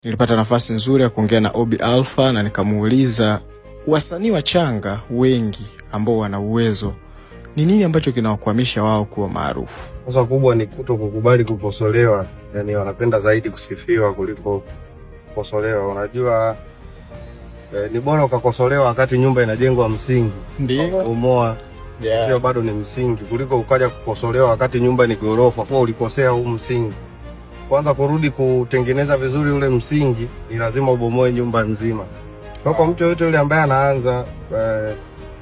nilipata nafasi nzuri ya kuongea na Obi Alpha na nikamuuliza wasanii wachanga wengi ambao wana uwezo ni nini ambacho kinawakwamisha wao kuwa maarufu. Kosa kubwa ni kuto kukubali kukosolewa, yani wanapenda zaidi kusifiwa kuliko kukosolewa. Unajua eh, ni bora ukakosolewa wakati nyumba inajengwa msingi, umoa hiyo bado ni msingi, kuliko ukaja kukosolewa wakati nyumba ni gorofa, kwa ulikosea huu msingi. Kwanza kurudi kutengeneza vizuri ule msingi, ni lazima ubomoe nyumba nzima. Kwa kwa mtu yoyote yule ambaye anaanza eh,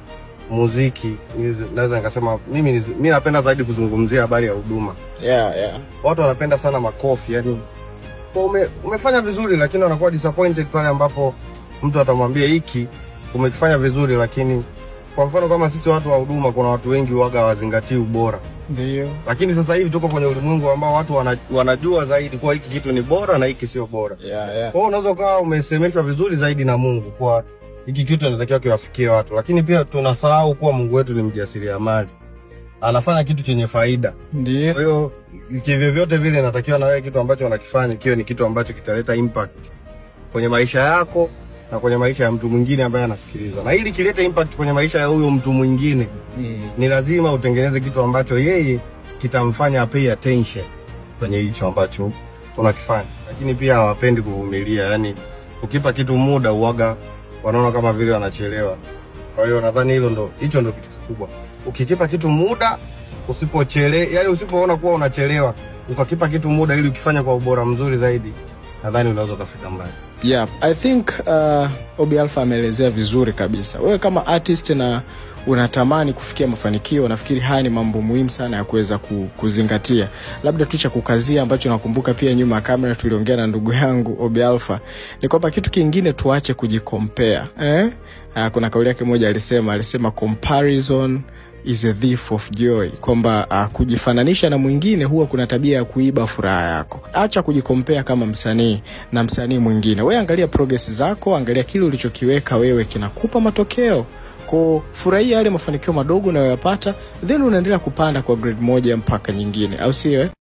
muziki, niz- naweza nikasema mimi niz- mi napenda zaidi kuzungumzia habari ya huduma. Yeah, yeah. Watu wanapenda sana makofi, yani kwa ume, umefanya vizuri, lakini wanakuwa disappointed pale ambapo mtu atamwambia hiki umekifanya vizuri, lakini kwa mfano kama sisi watu wa huduma, kuna watu wengi waga hawazingatii ubora Ndio. lakini sasa hivi tuko kwenye ulimwengu ambao watu wana, wanajua zaidi kuwa hiki kitu ni bora na hiki sio bora. Yeah, yeah. Kwa hiyo unaweza ukawa umesemeshwa vizuri zaidi na Mungu kwa hiki kitu inatakiwa kiwafikie watu, lakini pia tunasahau kuwa Mungu wetu ni mjasiriamali, anafanya kitu chenye faida. Ndio. Kwa hiyo kivyovyote vile inatakiwa na wewe kitu ambacho unakifanya kiwe ni kitu ambacho kitaleta impact kwenye maisha yako na kwenye maisha ya mtu mwingine ambaye anasikiliza, na ili kilete impact kwenye maisha ya huyo mtu mwingine Mm. ni lazima utengeneze kitu ambacho yeye kitamfanya pay attention kwenye hicho ambacho unakifanya, lakini pia hawapendi kuvumilia. Yani ukipa kitu muda uwaga wanaona kama vile wanachelewa. Kwa hiyo nadhani hilo ndo hicho ndo kitu kikubwa. Ukikipa kitu muda, usipochele, yani usipoona kuwa unachelewa, ukakipa kitu muda ili ukifanya kwa ubora mzuri zaidi, nadhani unaweza ukafika mbali. Yeah, I think uh, Obi Alpha ameelezea vizuri kabisa. Wewe kama artist na unatamani kufikia mafanikio, nafikiri haya ni mambo muhimu sana ya kuweza ku, kuzingatia. Labda tu cha kukazia ambacho nakumbuka pia nyuma ya kamera tuliongea na ndugu yangu Obi Alpha ni kwamba kitu kingine tuache kujikompea eh? Uh, kuna kauli yake moja alisema, alisema comparison is a thief of joy, kwamba uh, kujifananisha na mwingine huwa kuna tabia ya kuiba furaha yako. Acha kujikompea kama msanii na msanii mwingine. Wewe angalia progress zako, angalia kile ulichokiweka wewe kinakupa matokeo ko furahia yale mafanikio madogo unayoyapata, then unaendelea kupanda kwa grade moja mpaka nyingine, au sio? eh?